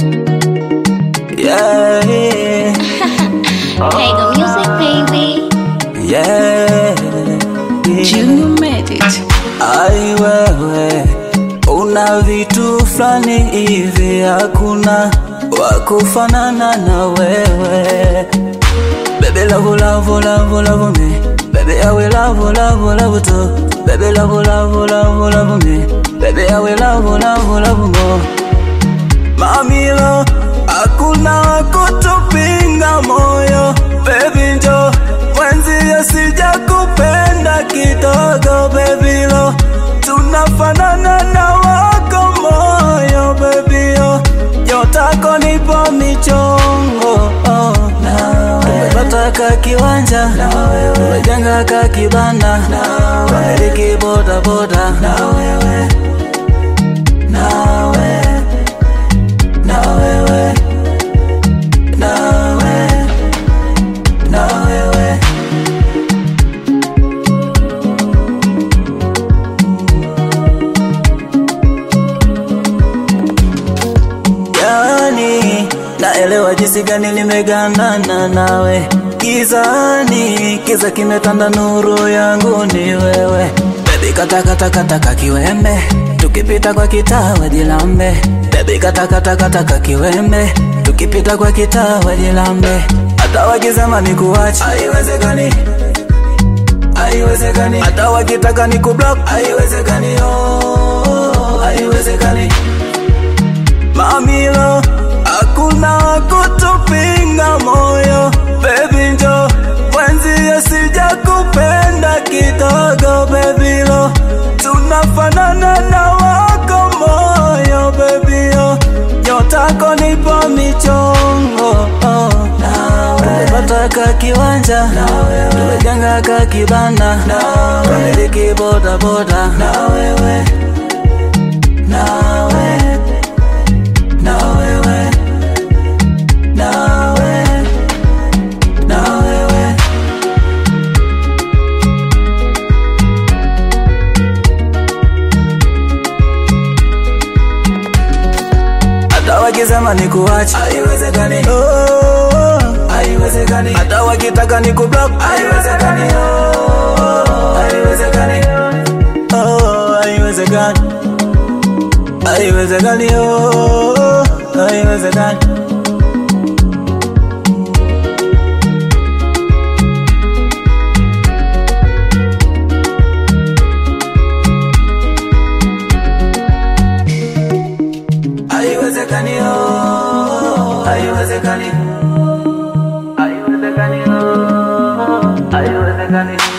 Yeah, Hey, the music, baby. yeah. Junior made it. Ai wewe, una vitu fulani hivi, hakuna wakufanana na wewe. Baby love, love, love, love me. Baby I will love, love, love too. Baby love, love, love, love me. Baby I will love, love, love more. Mamilo, hakuna wakutupinga moyo. Baby njo mwenzie, sija kupenda kidogo. Baby lo, tunafanana na wako moyo. Baby yo, nyotako nipo michongo oh. Tumepata ka kiwanja, tumejenga ka kibanda, tumiliki boda boda na wewe, na wewe na wewe, na wewe, na wewe. Yani naelewa jinsi gani nimegandana nawe gizani, kiza kimetanda, nuru yangu ni wewe. Baby kata kata kata kakiwembe, tukipita kwa kitaa wajilambe. Baby kata kata kata kakiwembe, tukipita kwa kitaa wajilambe. Hata wakisema nikuache, haiwezekani, haiwezekani. Hata wakitaka nikublock, haiwezekani, oh, haiwezekani. Mamilo, hakuna kutupinga moyo. Baby njo mwenzie, sija kupenda kidogo. Baby lo, tunafanana na wako moyo. Baby yo, nyotako nipo michongo oh. Tumepata ka kiwanja, tumejenga ka kibanda, tumiliki boda boda na wewe, na wewe na wewe, na wewe, na wewe. Hata wakisema nikuache, haiwezekani, oh, haiwezekani. Hata wakitaka nikublock, haiwezekani, oh, haiwezekani, oh, haiwezekani, haiwezekani, oh, haiwezekani. Haiwezekani, oh, haiwezekani. Haiwezekani, oh, haiwezekani.